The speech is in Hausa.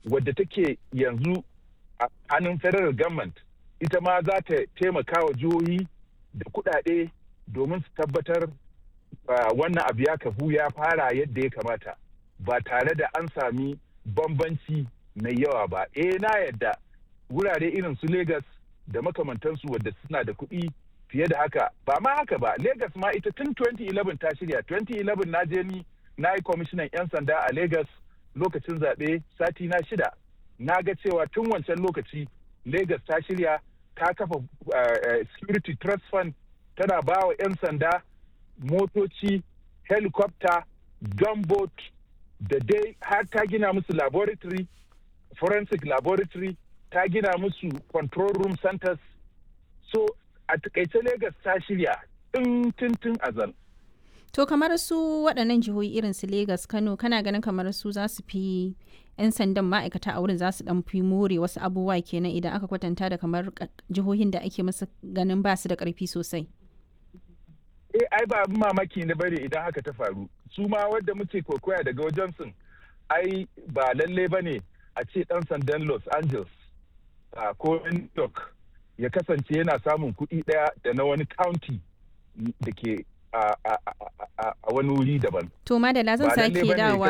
wadda take yanzu a hannun federal government ita ma za ta taimaka wa jihohi da kuɗaɗe domin su tabbatar wannan abu ya kafu ya fara yadda ya kamata ba tare da an sami bambanci mai yawa ba eh na yadda wurare irin su Legas da makamantansu wadda suna da kuɗi fiye da haka ba ma haka ba Legas ma ita tun 2011 ta shirya 2011 na je ni na yi kwamishinan 'yan sanda a Legas lokacin zaɓe sati na shida na ga cewa tun wancan lokaci Legas ta shirya ta kafa security trust fund tana ba wa 'yan sanda motoci helicopter gunboat da dai har ta gina musu laboratory forensic laboratory ta gina musu control room centers so a takaice Legas ta shirya tun tun azal. To kamar su waɗannan jihohi irin su Legas Kano kana ganin kamar su za su fi 'yan sandan ma'aikata a wurin za su dan fi more wasu abubuwa kenan idan aka kwatanta da kamar jihohin da ake musu ganin ba su da ƙarfi sosai. Eh ai ba abin mamaki na bane idan haka ta faru. Su ma wadda muke kokoya daga wajen sun ai ba lalle ba ne a ce ɗan sandan Los Angeles ko New York ya kasance yana samun kuɗi ɗaya da na wani county da ke a wani wuri daban. To madalla zan sake dawa